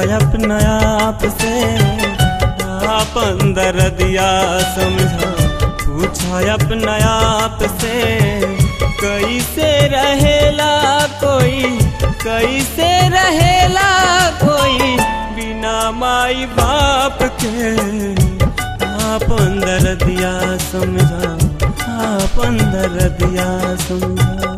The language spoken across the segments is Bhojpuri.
अपना आप से आपन दर्दिया समझा पूछा अपना आप से कैसे रहेला कोई कैसे रहेला कोई बिना माई बाप के आपन दर्दिया समझा आपन दर्दिया समझा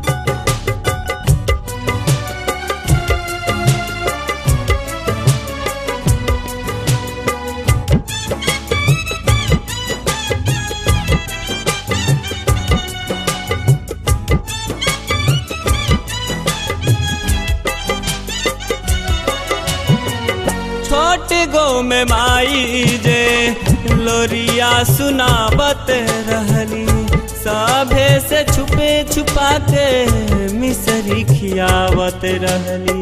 छोट गो में माई जे लोरिया सुनावत रहली सभे से छुपे छुपा के मिसरी खियावत रहली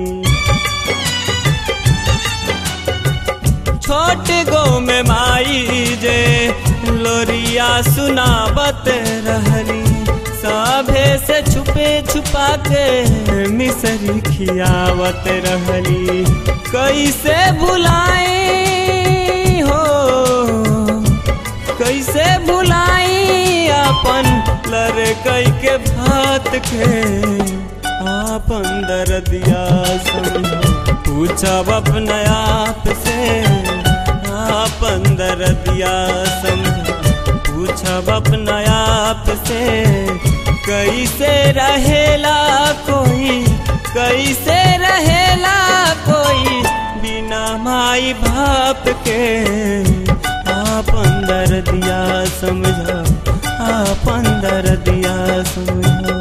छोट गो में माई जे लोरिया सुनावत रहली सभे से छुपे छुपा के मिसरी खियावत रहली कैसे भुलाई हो कैसे भुलाई अपन लड़कई के भात के आपन दर्दिया समझा पूछब अपना आप से आपन दर्दिया समझा पूछब अपना आप से कैसे रहेला कोई कैसे रहेला कोई बिना माई बाप के आपन दर्दिया समझा आपन दर्दिया समझा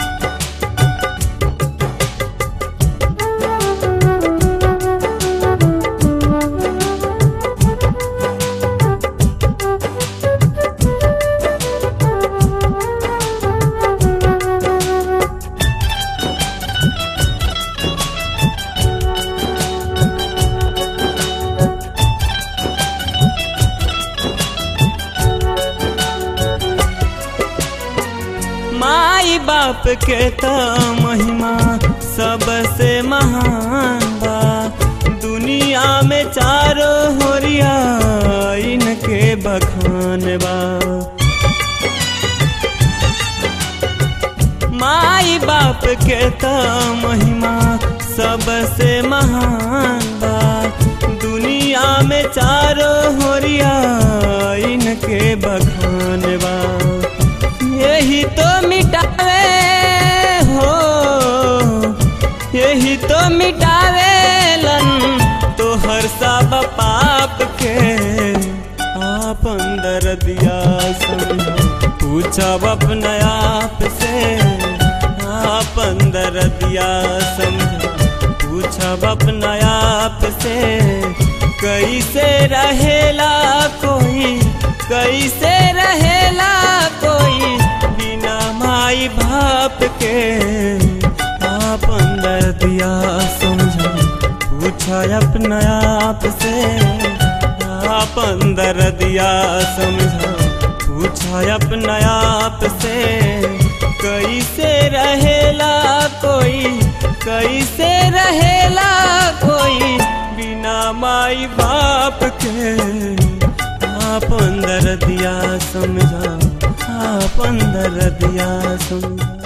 माई बाप के त महिमा सबसे महान बा दुनिया में चारो होरिया इनके बखान बा माई बाप के त महिमा सबसे महान बा दुनिया में चारो होरिया इनके बखान बा यही तो मिटावे हो यही तो मिटावे लन तो हर सब पाप के आपन दर्दिया समझा पूछब अपना आप से आपन दर्दिया समझा पूछब अपना आप से कैसे रहेला कोई कैसे रहेला कोई बिना माई बाप के आपन दर्दिया समझा पूछा अपना आप से आपन दर्दिया समझा पूछा अपना आप से कैसे रहेला कोई कैसे रहेला कोई बिना माई बाप के आपन दर्दिया समझा आपन दर्दिया समझा